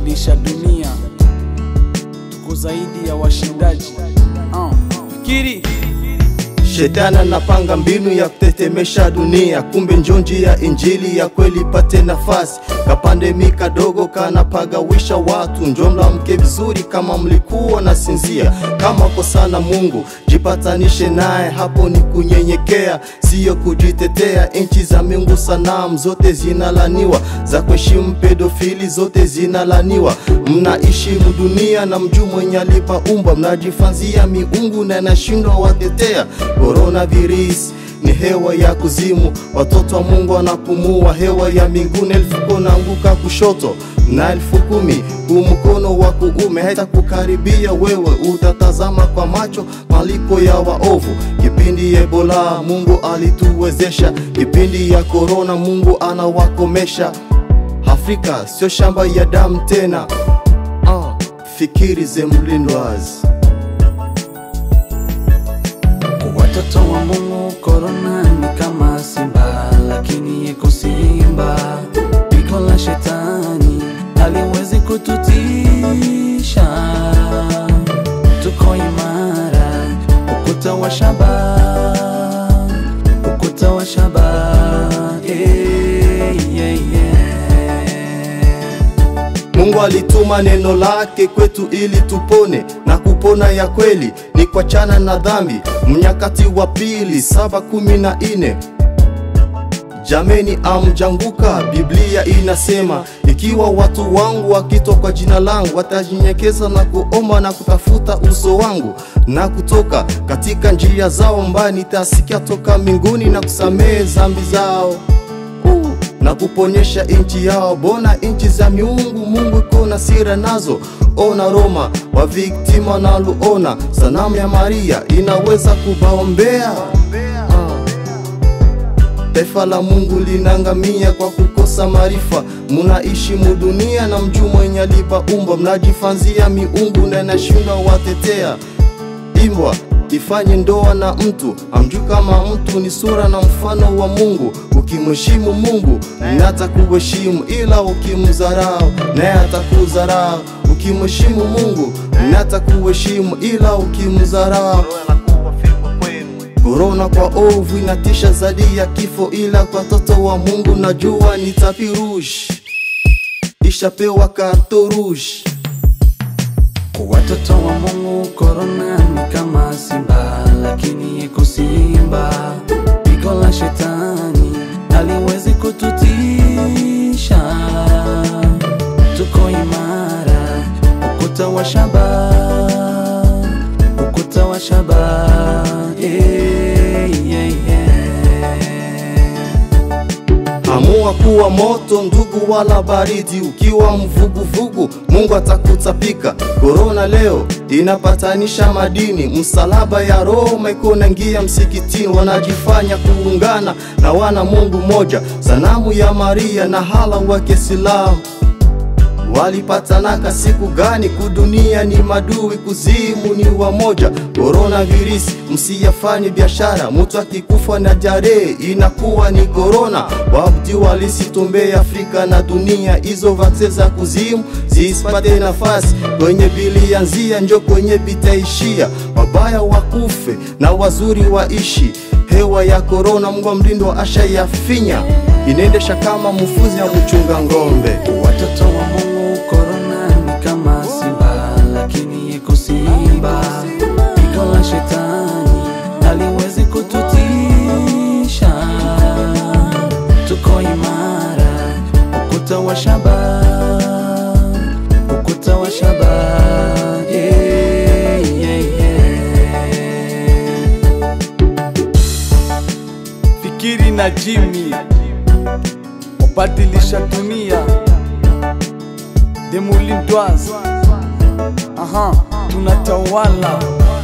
kubadilisha dunia, tuko zaidi ya washindaji. Uh, fikiri Shetani anapanga mbinu ya kutetemesha dunia, kumbe njo njia injili ya kweli pate nafasi. Kapandemi kadogo kanapagawisha watu, njo mlamke vizuri kama mlikuwa na sinzia. Kama kosa na Mungu jipatanishe naye, hapo ni kunyenyekea, siyo kujitetea. Nchi za Mungu sanamu zote zinalaniwa, za kuheshimu pedofili zote zinalaniwa. Mnaheshimu dunia na mjuu mwenye alipa umba, mnajifanzia miungu na nashindwa watetea. Coronavirus ni hewa ya kuzimu, watoto wa Mungu wanapumua hewa ya mbinguni. Elfu konaanguka kushoto na elfu kumi huu mkono wa kuume haitakukaribia wewe, utatazama kwa macho malipo ya waovu. Kipindi ya Ebola Mungu alituwezesha, kipindi ya korona Mungu anawakomesha. Afrika sio shamba ya damu tena. Ah, fikiri ze mlindwazi watoto wa Mungu, korona ni kama simba, lakini iko simba. Pigo la shetani haliwezi kututisha, tuko imara, ukuta wa shaba, ukuta wa shaba. Yeah, yeah, yeah. Mungu alituma neno lake kwetu ili tupone na kupona ya kweli ni kuachana na dhambi. Mnyakati wa pili saba kumi na nne Jameni, amjanguka. Biblia inasema ikiwa watu wangu wakitwa kwa jina langu watajinyenyekeza na kuomba na kutafuta uso wangu na kutoka katika njia zao mbaya, nitasikia toka mbinguni na kusamehe dhambi zao uh, na kuponyesha nchi yao. Bona nchi za miungu Mungu iko na sira nazo. Ona Roma wa viktima naluona, sanamu ya Maria inaweza kubaombea Taifa la Mungu linaangamia kwa kukosa maarifa. Munaishi mudunia na mjuu mwenye alipaumba, mnajifanzia miungu na inashindwa watetea. Imbwa ifanye ndoa na mtu amjui kama mtu ni sura na mfano wa Mungu. Ukimheshimu Mungu naye atakuheshimu, ila ukimdharau naye atakudharau. Ukimheshimu Mungu naye atakuheshimu, ila ukimdharau Korona kwa ovu inatisha zaidi ya kifo, ila kwa watoto wa Mungu najua ni tapi rouge, ishapewa karto rouge. Kwa watoto wa Mungu, korona ni kama simba, lakini iko simba. Pigo la shetani haliwezi kututisha, tuko imara, ukuta wa shaba, ukuta wa shaba. Yeah, yeah, yeah. Amua kuwa moto ndugu, wala baridi. Ukiwa mvuguvugu, Mungu atakutapika. Korona leo inapatanisha madini, msalaba ya Roma iko naingia msikitini, wanajifanya kuungana na wana Mungu moja, sanamu ya Maria na hala wa Kiislamu walipatanaka siku gani? Kudunia ni madui, kuzimu ni wamoja. Korona virisi, msiyafanye biashara. Mtu akikufa na jare inakuwa ni korona. Wabdi walisitombe Afrika na dunia, hizo vaksin za kuzimu zisipate nafasi kwenye bilianzia, njo kwenye bitaishia. Wabaya wakufe na wazuri waishi. Hewa ya korona, Mungu mlindo asha yafinya, inaendesha kama mfuzi ya mchunga ng'ombe. Watoto wa Mungu, korona ni kama simba, lakini iko simba. Pigo la shetani haliwezi kututisha, tuko imara, ukuta wa shaba, ukuta wa shaba. Yeah, yeah, yeah. Fikiri na Jimmy wabadilisha dunia Demolindwas, aha, tunatawala